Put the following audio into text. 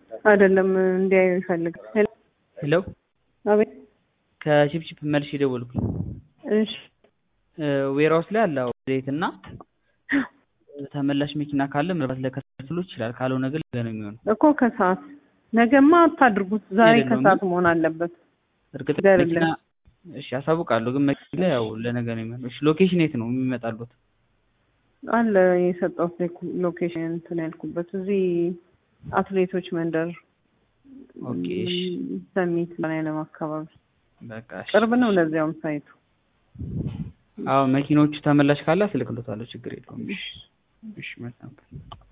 አይደለም እንዲያዩ ይፈልግ ሄሎ አቤት ከቺፕቺፕ መልሽ የደወልኩኝ እሺ ዌራውስ ላይ አለ ዘይት እና ተመላሽ መኪና ካለ ምናልባት ለከሰሉ ይችላል። ካልሆነ ግን ነገ ነው የሚሆነው። እኮ ከሰዓት ነገማ አታድርጉት። ዛሬ የለውም ከሰዓት መሆን አለበት። እርግጥ ነገር መኪና የለም። እሺ አሳውቃለሁ፣ ግን መኪና ያው ለነገ ነው የሚሆነው። እሺ ሎኬሽን የት ነው የሚመጣሉት? አለ የሰጠሁት ሎኬሽን እንትን ያልኩበት እዚህ አትሌቶች መንደር ኦኬ እሺ ም፣ ሰሚት ላይለም አካባቢ በቃ እሺ። ቅርብ ነው። ለዚያውም ሳይቱ አዎ መኪኖቹ ተመላሽ ካለ አስልክሎታለሁ፣ ችግር የለውም። እሺ እሺ መልካም